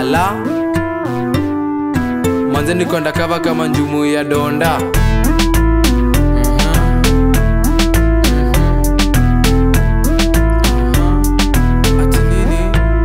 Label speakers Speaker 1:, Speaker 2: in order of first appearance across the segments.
Speaker 1: ala manze niko ndakava kama njumu ya donda Ati nini?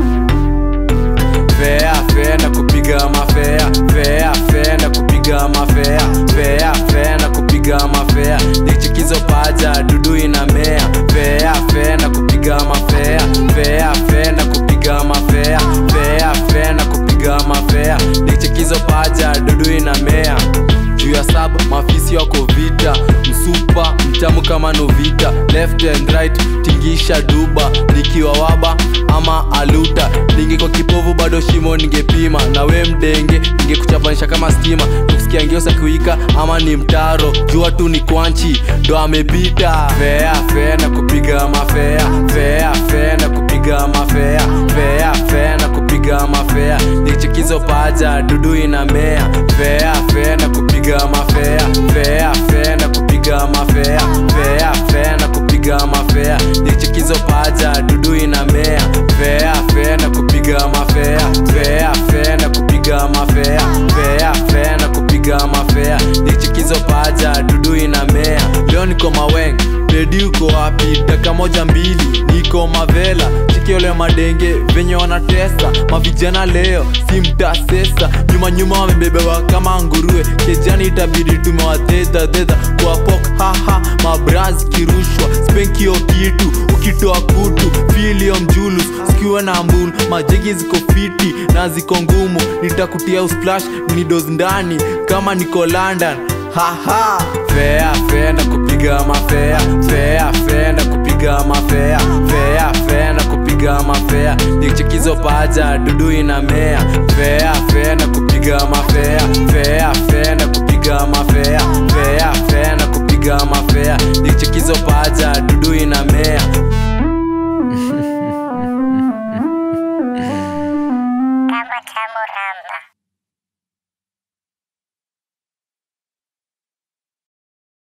Speaker 1: Fea fea na kupiga mafea fea fea na kupiga mafea fea fea na kupiga mafea nichikizo paja dudu inamea fea fea na kupiga mafea fea fea na kupiga mafea fea fea na kupiga mafea nichikizo paja dudu inamea juu ya saba mafisi wako vita msupa mtamu kama novita left and right tingisha duba nikiwa waba ama aluta ningeko kipovu bado shimo ningepima na we mdenge ningekuchapanisha kama stima tukusikia ngeusa kuika ama ni mtaro jua tu ni kwanchi ndo amepita fea fea na kupiga mafea fea fea na kupiga mafea fea fea na kupiga mafea nichikizo paja dudu inamea fea fea na kupiga mafea fea fea na kupiga mafea fea fea na kupiga mafea nichikizo paja dudu inamea fea fea na kupiga mafea fea fea na kupiga mafea fea fea na kupiga mafea nichikizo paja dudu inamea leo niko maweng dedi uko wapi daka moja mbili niko mavela chikiole madenge venye wanatesa mavijana leo si mtasesa nyuma nyuma wamebebewa kama nguruwe kejani itabidi tumewateta theta kuwapok haha mabraz kirushwa spenkio kitu ukitoa kutu filio mjulus sikiwa na mbulu majegi ziko fiti na ziko ngumu nitakutia usplash nidos ndani kama niko london haha fea fea na kupiga mafea fea fea na kupiga mafea fea fea na kupiga mafea nichikizo paja dudu inamea fea fea na kupiga mafea fea fea na kupiga mafea fea fea na kupiga mafea nichikizo paja dudu inamea
Speaker 2: Kama tamu ramba.